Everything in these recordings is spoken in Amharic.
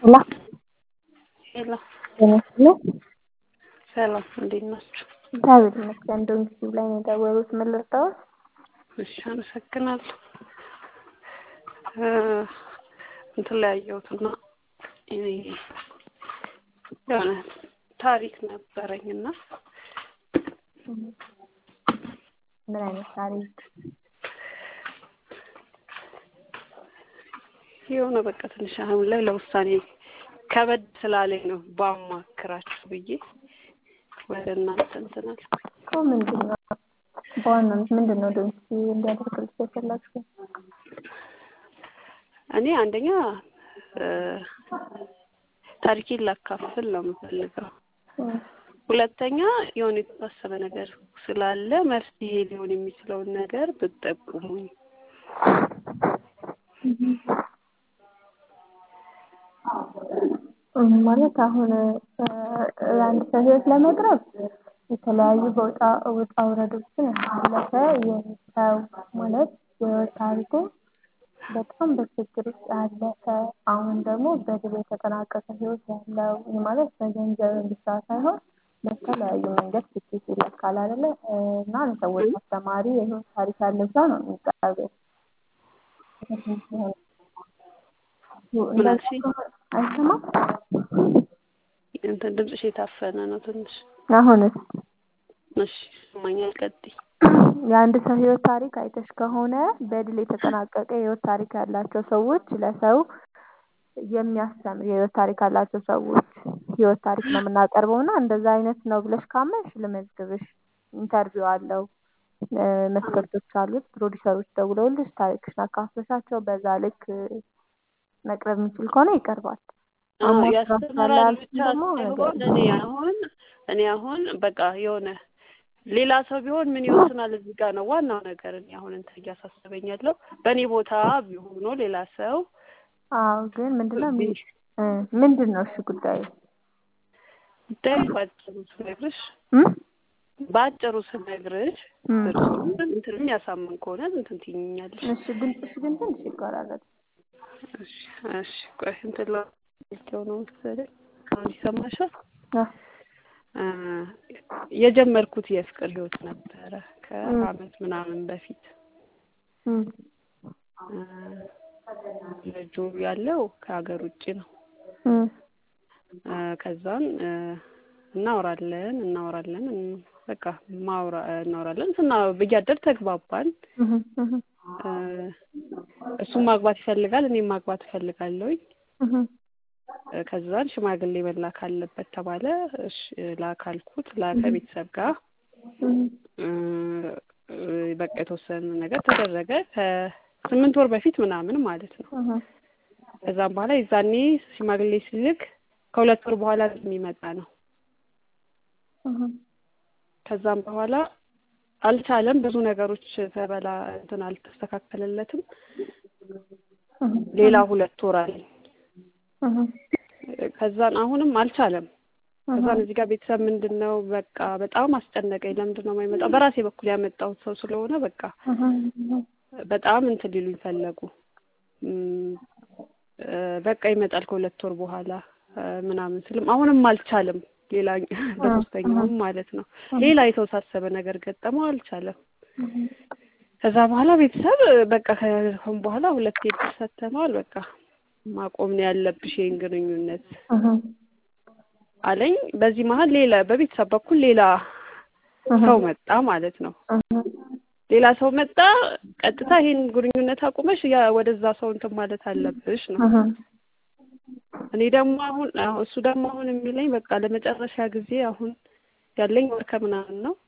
ሄሎ ሄሎ ጤና ይስጥልኝ። ሰላም፣ እንዴት ናችሁ? እግዚአብሔር ይመስገን። ዶንኪ ላይ ነው የደወሉት። ምን ልርዳዎት? እሺ፣ አመሰግናለሁ። እንትን ላይ ያየሁትና የሆነ ታሪክ ነበረኝና ምን አይነት ታሪክ? የሆነ በቃ ትንሽ አሁን ላይ ለውሳኔ ከበድ ስላለኝ ነው ባማክራችሁ ብዬ ወደ እናንተ እንትን አልኩኝ። እኮ ምንድን ነው በዋናነት ምንድን ነው ዶንኪ እንዲያደርግልሽ የፈለግሽው? እኔ አንደኛ ታሪኬን ላካፍል ነው የምፈልገው። ሁለተኛ የሆነ የተወሰነ ነገር ስላለ መፍትሄ ሊሆን የሚችለውን ነገር ብትጠቁሙኝ። ማለት አሁን የአንድ ሰው ህይወት ለመቅረብ የተለያዩ በውጣ ውጣ ውረዶችን ያሳለፈ ሰው ማለት የህይወት ታሪኩ በጣም በችግር ውስጥ ያለፈ አሁን ደግሞ በድል የተጠናቀቀ ህይወት ያለው ይህ ማለት በገንዘብ ብቻ ሳይሆን በተለያዩ መንገድ ስኬት ይለካል አይደለ? እና ለሰዎች አስተማሪ የህይወት ታሪክ ያለው ሰው ነው የሚቀርበው። አይሰማም? እንትን ድምፅሽ የታፈነ ነው ትንሽ። አሁንስ? እሺ ይሰማኛል። ቀጥይ። የአንድ ሰው ህይወት ታሪክ አይተሽ ከሆነ በድል የተጠናቀቀ የህይወት ታሪክ ያላቸው ሰዎች ለሰው የሚያስተምር የህይወት ታሪክ ያላቸው ሰዎች ህይወት ታሪክ ነው የምናቀርበው እና እንደዛ አይነት ነው ብለሽ ካመንሽ ልመዝግብሽ። ኢንተርቪው አለው፣ መስፈርቶች አሉት። ፕሮዲሰሮች ደውለውልሽ ታሪክሽን አካፍለሻቸው በዛ ልክ መቅረብ የሚችል ከሆነ ይቀርባል። ያስተምራል ብቻ ሳይሆን እኔ አሁን እኔ አሁን በቃ የሆነ ሌላ ሰው ቢሆን ምን ይወስናል እዚህ ጋር ነው ዋናው ነገር። እኔ አሁን እንትን እያሳሰበኝ ያለው በእኔ ቦታ ቢሆኖ ሌላ ሰው አዎ፣ ግን ምንድነው ምንድን ነው እሺ ጉዳዩ? ጉዳዩ ባጭሩ ስነግርሽ በአጭሩ ስነግርሽ እርሱም እንትን የሚያሳምን ከሆነ እንትን ትይኛለሽ። እሺ፣ ድምፅሽ ግን ትንሽ ይቆራረጥ። እሺ፣ እሺ፣ ቆይ እንትን ላቸው ነው መሰለኝ። አሁን ይሰማሻል? የጀመርኩት የፍቅር ህይወት ነበረ ከአመት ምናምን በፊት ልጁ ያለው ከሀገር ውጭ ነው። ከዛን እናወራለን እናወራለን በቃ ማውራ እናወራለን ስና እያደር ተግባባን። እሱ ማግባት ይፈልጋል፣ እኔም ማግባት እፈልጋለሁኝ። ከዛን ሽማግሌ መላክ አለበት ተባለ። እሺ ላካልኩት ላከ ቤተሰብ ጋር በቃ የተወሰነ ነገር ተደረገ። ከስምንት ወር በፊት ምናምን ማለት ነው። ከዛም በኋላ የዛኔ ሽማግሌ ሲልክ ከሁለት ወር በኋላ የሚመጣ ነው። ከዛም በኋላ አልቻለም። ብዙ ነገሮች ተበላ እንትን አልተስተካከለለትም። ሌላ ሁለት ወር አለኝ። ከዛን አሁንም አልቻለም። ከዛን እዚህ ጋር ቤተሰብ ምንድን ነው በቃ በጣም አስጨነቀኝ። ለምንድን ነው የማይመጣው? በራሴ በኩል ያመጣሁት ሰው ስለሆነ በቃ በጣም እንትን ሊሉኝ ፈለጉ። በቃ ይመጣል ከሁለት ወር በኋላ ምናምን ስልም አሁንም አልቻለም። ሌላ በሶስተኛውም ማለት ነው ሌላ የተወሳሰበ ነገር ገጠመው፣ አልቻለም። ከዛ በኋላ ቤተሰብ በቃ ከሆን በኋላ ሁለት እድል ሰጥተነዋል። በቃ ማቆም ነው ያለብሽ ይሄን ግንኙነት አለኝ። በዚህ መሀል ሌላ በቤተሰብ በኩል ሌላ ሰው መጣ ማለት ነው። ሌላ ሰው መጣ። ቀጥታ ይሄን ግንኙነት አቁመሽ ያ ወደዛ ሰው እንትን ማለት አለብሽ ነው። እኔ ደግሞ አሁን እሱ ደግሞ አሁን የሚለኝ በቃ ለመጨረሻ ጊዜ አሁን ያለኝ ወር ከምናምን ነው።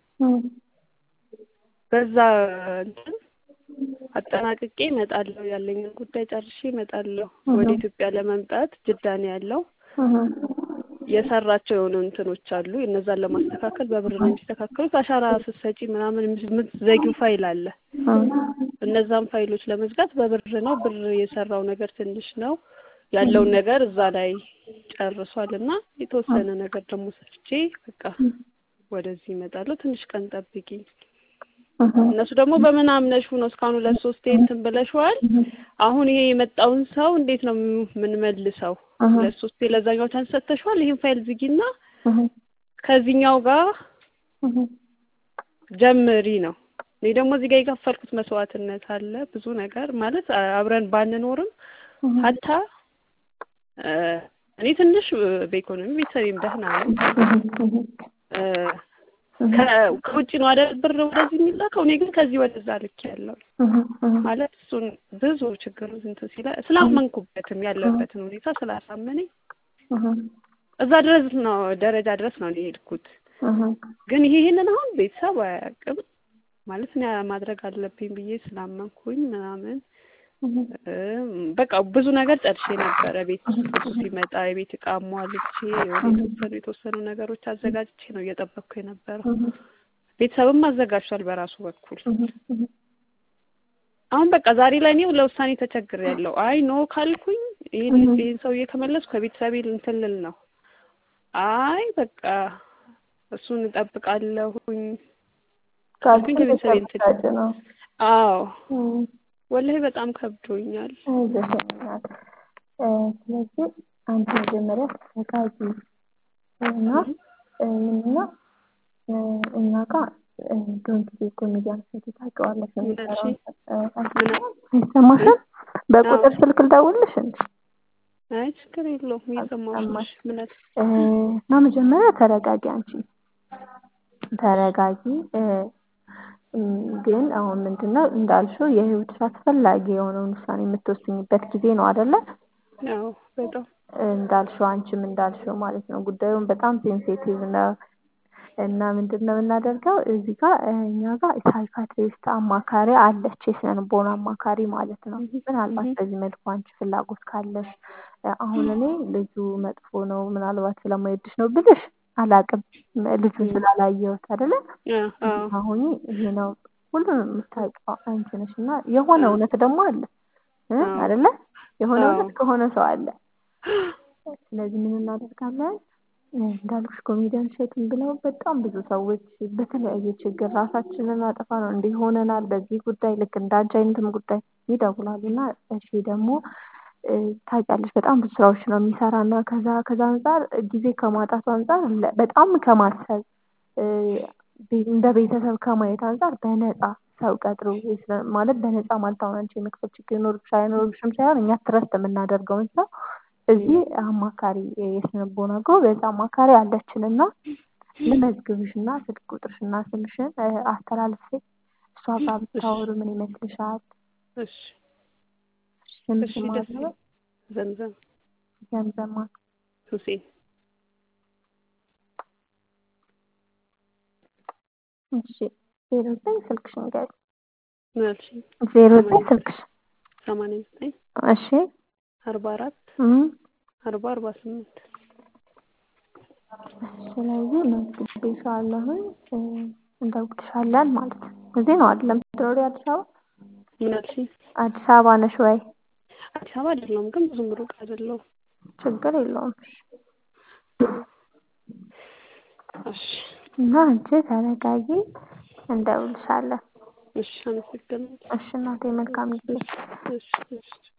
በዛ እንትን አጠናቅቄ እመጣለሁ። ያለኝን ጉዳይ ጨርሼ እመጣለሁ። ወደ ኢትዮጵያ ለመምጣት ጅዳ ነው ያለው። የሰራቸው የሆኑ እንትኖች አሉ። እነዛን ለማስተካከል በብር ነው የሚስተካከሉት። አሻራ ስትሰጪ ምናምን የምትዘጊው ፋይል አለ። እነዛን ፋይሎች ለመዝጋት በብር ነው። ብር የሰራው ነገር ትንሽ ነው። ያለውን ነገር እዛ ላይ ጨርሷል እና የተወሰነ ነገር ደግሞ ሰርቼ በቃ ወደዚህ እመጣለሁ። ትንሽ ቀን ጠብቂኝ እነሱ ደግሞ በምን አምነሽ ነው እስካሁን ሁለት ሶስቴ እንትን ብለሽዋል። አሁን ይሄ የመጣውን ሰው እንዴት ነው የምንመልሰው? ሁለት ሶስቴ ለዛኛው ቻንስ ሰጥተሽዋል። ይሄን ፋይል ዝጊና ከዚህኛው ጋር ጀምሪ ነው። እኔ ደግሞ እዚህ ጋር የከፈልኩት መስዋዕትነት አለ ብዙ ነገር ማለት አብረን ባንኖርም ሀታ እኔ ትንሽ በኢኮኖሚ ቤተሰቤም ደህና ነው። ከውጭ ነው አይደል ብር ወደዚህ የሚላከው። እኔ ግን ከዚህ ወደዛ ልክ ያለው ማለት እሱን ብዙ ችግሩ እንትን ሲለ ስላመንኩበትም ያለበትን ሁኔታ ስላሳመነኝ እዛ ድረስ ነው ደረጃ ድረስ ነው የሄድኩት። ግን ይሄ ይሄንን አሁን ቤተሰብ አያውቅም ማለት እኔ ማድረግ አለብኝ ብዬ ስላመንኩኝ ምናምን በቃ ብዙ ነገር ጨርሼ ነበረ። ቤት እሱ ሲመጣ የቤት እቃ ሟልቼ የሆነ የተወሰኑ የተወሰኑ ነገሮች አዘጋጅቼ ነው እየጠበቅኩ የነበረው። ቤተሰብም አዘጋጅቷል በራሱ በኩል። አሁን በቃ ዛሬ ላይ እኔ ለውሳኔ ተቸግሬያለሁ። አይ ኖ ካልኩኝ ይህን ይህን ሰውዬ ከመለስኩ ከቤተሰቤ እንትን ልል ነው። አይ በቃ እሱን እጠብቃለሁኝ ካልኩኝ ከቤተሰቤ እንትን አዎ ወላሂ በጣም ከብዶኛል። ስለዚህ አንተ መጀመሪያ ተዘጋጂ እና ምንና እኛ ጋር ዶንት ቢ ኮሜዲያን ሴት ታውቂዋለሽ ይሰማሻል? በቁጥር ስልክ ልደውልልሽ እንዴ? አይ ችግር የለውም እየሰማሁሽ ምነት እና መጀመሪያ ተረጋጊ አንቺ ተረጋጊ ግን አሁን ምንድነው እንዳልሽው የህይወትሽ አስፈላጊ የሆነውን ውሳኔ የምትወስኝበት ጊዜ ነው አይደለ? አዎ በጣም እንዳልሽው አንቺም እንዳልሽው ማለት ነው። ጉዳዩን በጣም ሴንሲቲቭ ነው እና ምንድነው የምናደርገው እዚህ ጋር እኛ ጋር ሳይካትሪስት አማካሪ አለች፣ የስነ ልቦና አማካሪ ማለት ነው። ምናልባት በዚህ መልኩ አንቺ ፍላጎት ካለሽ አሁን እኔ ልጁ መጥፎ ነው ምናልባት ስለማይወድሽ ነው ብልሽ አላቅም ልጁን ስላላየሁት አይደለ? አሁን ይሄ ነው ሁሉንም የምታውቂው አንቺ ነሽ እና የሆነ እውነት ደግሞ አለ አይደለ? የሆነ እውነት ከሆነ ሰው አለ። ስለዚህ ምን እናደርጋለን? እንዳልኩሽ ኮሜዲያን ሼትን ብለው በጣም ብዙ ሰዎች በተለያየ ችግር ራሳችንን አጠፋ ነው እንዲህ ሆነናል፣ በዚህ ጉዳይ ልክ እንዳንቺ አይነትም ጉዳይ ይደውላሉ እና እሺ ደግሞ ታውቂያለሽ በጣም ብዙ ስራዎች ነው የሚሰራ እና ከዛ ከዛ አንጻር ጊዜ ከማጣቱ አንጻር በጣም ከማሰብ እንደ ቤተሰብ ከማየት አንጻር በነፃ ሰው ቀጥሮ ማለት በነፃ ማለት አሁን አንቺ የመክፈል ችግር ይኖርብሽ አይኖርብሽም ሳይሆን እኛ ትረስት የምናደርገውን ሰው እዚህ አማካሪ የስነ ልቦና ጎበዝ አማካሪ አለችን እና ልመዝግብሽ እና ስልክ ቁጥርሽና ስምሽን አስተላልፌ እሷ ጋር ብታወሩ ምን ይመስልሻል? እሺ ስምሽ እሺ ደስ ማለት ነው? ዘምዘም ዘምዘማ ሁሴን እሺ ዜሮ ዘጠኝ ስልክሽን ገቢ ምን አልሽኝ? ዜሮ ዘጠኝ ስልክሽ ሰማንያ ዘጠኝ እሺ አርባ አራት እም አርባ አርባ ስምንት ስለዚህ መዝግቤሻለሁኝ እንደውልሻለን ማለት ነው። እዚህ ነው አይደለም የምትኖሪው አዲስ አበባ? ምን አልሽኝ? አዲስ አበባ ነሽ ወይ? አዲስ አበባ አይደለሁም ግን ብዙም ሩቅ አይደለሁም። ችግር የለውም። እሺ እና አንቺ ተረጋጊ፣ እንደውልሻለን። እሺ አመሰግናለሁ። እሺ እናቴ መልካም ጊዜ። እሺ እሺ